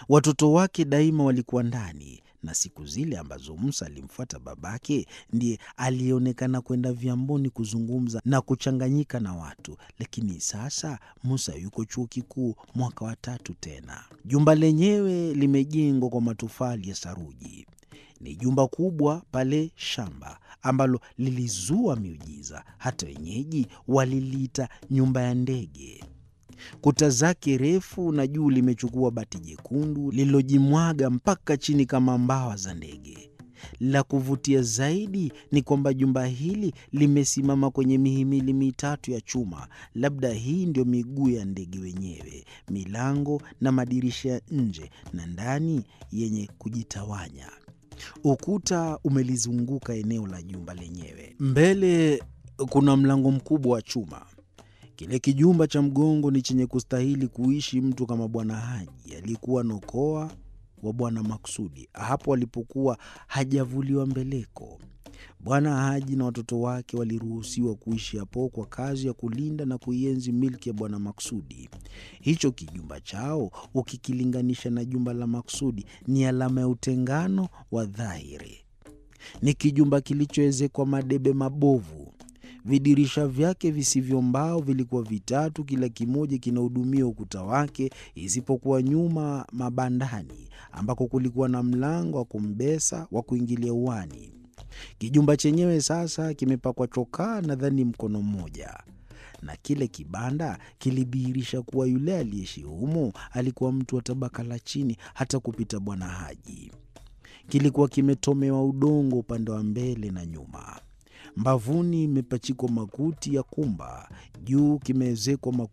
Watoto wake daima walikuwa ndani, na siku zile ambazo Musa alimfuata babake, ndiye aliyeonekana kwenda vyamboni kuzungumza na kuchanganyika na watu. Lakini sasa Musa yuko chuo kikuu mwaka wa tatu tena. Jumba lenyewe limejengwa kwa matofali ya saruji. Ni jumba kubwa pale shamba ambalo lilizua miujiza, hata wenyeji waliliita nyumba ya ndege. Kuta zake refu na juu limechukua bati jekundu lililojimwaga mpaka chini kama mbawa za ndege. La kuvutia zaidi ni kwamba jumba hili limesimama kwenye mihimili mitatu ya chuma. Labda hii ndio miguu ya ndege wenyewe, milango na madirisha ya nje na ndani yenye kujitawanya. Ukuta umelizunguka eneo la jumba lenyewe. Mbele kuna mlango mkubwa wa chuma. Kile kijumba cha mgongo ni chenye kustahili kuishi mtu kama Bwana Haji aliyekuwa nokoa wa Bwana Maksudi hapo alipokuwa hajavuliwa mbeleko. Bwana Haji na watoto wake waliruhusiwa kuishi hapo kwa kazi ya kulinda na kuienzi milki ya Bwana Maksudi. Hicho kijumba chao ukikilinganisha na jumba la Maksudi ni alama ya utengano wa dhahiri. Ni kijumba kilichoezekwa madebe mabovu. Vidirisha vyake visivyo mbao vilikuwa vitatu, kila kimoja kinahudumia ukuta wake, isipokuwa nyuma mabandani, ambako kulikuwa na mlango wa kumbesa wa kuingilia uani. Kijumba chenyewe sasa kimepakwa chokaa nadhani mkono mmoja, na kile kibanda kilidhihirisha kuwa yule aliyeishi humo alikuwa mtu wa tabaka la chini hata kupita Bwana Haji. Kilikuwa kimetomewa udongo upande wa mbele na nyuma. Mbavuni imepachikwa makuti ya kumba, juu kimeezekwa makuti